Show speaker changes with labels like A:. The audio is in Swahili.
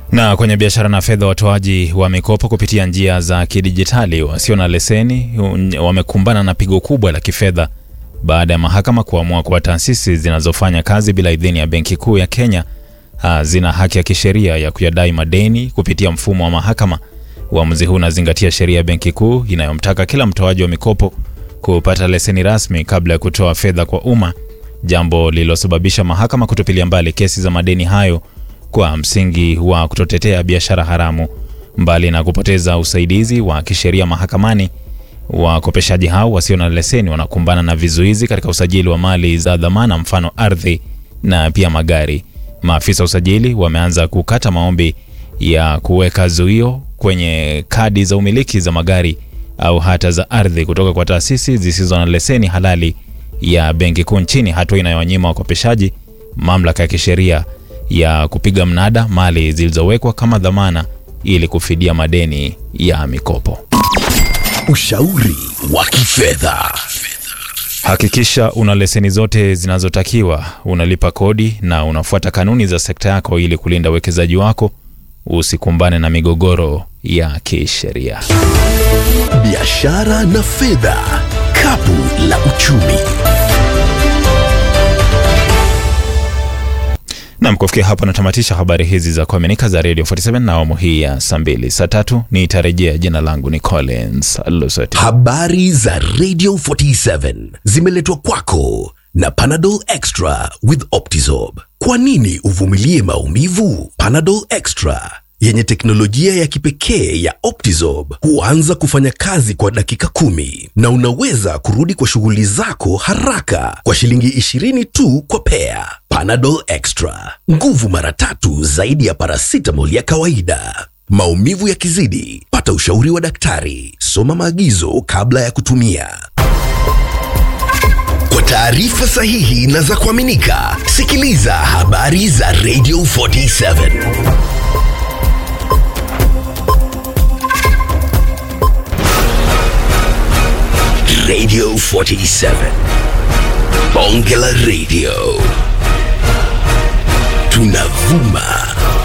A: Na kwenye biashara na fedha, watoaji wa mikopo kupitia njia za kidijitali wasio na leseni wamekumbana na pigo kubwa la kifedha baada ya mahakama kuamua kuwa taasisi zinazofanya kazi bila idhini ya Benki Kuu ya Kenya zina haki ya kisheria ya kuyadai madeni kupitia mfumo wa mahakama. Uamuzi huu unazingatia sheria ya Benki Kuu inayomtaka kila mtoaji wa mikopo kupata leseni rasmi kabla ya kutoa fedha kwa umma, jambo lililosababisha mahakama kutupilia mbali kesi za madeni hayo kwa msingi wa kutotetea biashara haramu. Mbali na kupoteza usaidizi wa kisheria mahakamani, wakopeshaji hao wasio na leseni wanakumbana na vizuizi katika usajili wa mali za dhamana, mfano ardhi na pia magari. Maafisa usajili wameanza kukata maombi ya kuweka zuio kwenye kadi za umiliki za magari au hata za ardhi kutoka kwa taasisi zisizo na leseni halali ya Benki Kuu nchini, hatua inayowanyima wakopeshaji mamlaka ya kisheria ya kupiga mnada mali zilizowekwa kama dhamana ili kufidia madeni ya mikopo.
B: Ushauri wa kifedha.
A: Hakikisha una leseni zote zinazotakiwa, unalipa kodi na unafuata kanuni za sekta yako ili kulinda uwekezaji wako, usikumbane na migogoro ya kisheria.
B: Biashara na fedha, kapu la uchumi.
A: Nam, kufikia hapo natamatisha habari hizi za kuaminika za Radio 47 na awamu hii ya saa mbili. Saa tatu nitarejea. Jina langu ni Collins Lusoti.
B: Habari za Radio 47 zimeletwa kwako na Panadol Extra with Optizorb. Kwa nini uvumilie maumivu? Panadol Extra yenye teknolojia ya kipekee ya Optizorb huanza kufanya kazi kwa dakika kumi na unaweza kurudi kwa shughuli zako haraka kwa shilingi 20 tu kwa pea. Panadol Extra, nguvu mara tatu zaidi ya paracetamol ya kawaida. Maumivu yakizidi, pata ushauri wa daktari. Soma maagizo kabla ya kutumia. Kwa taarifa sahihi na za kuaminika, sikiliza habari za Radio 47. Radio 47. Bonge la Radio. Tunavuma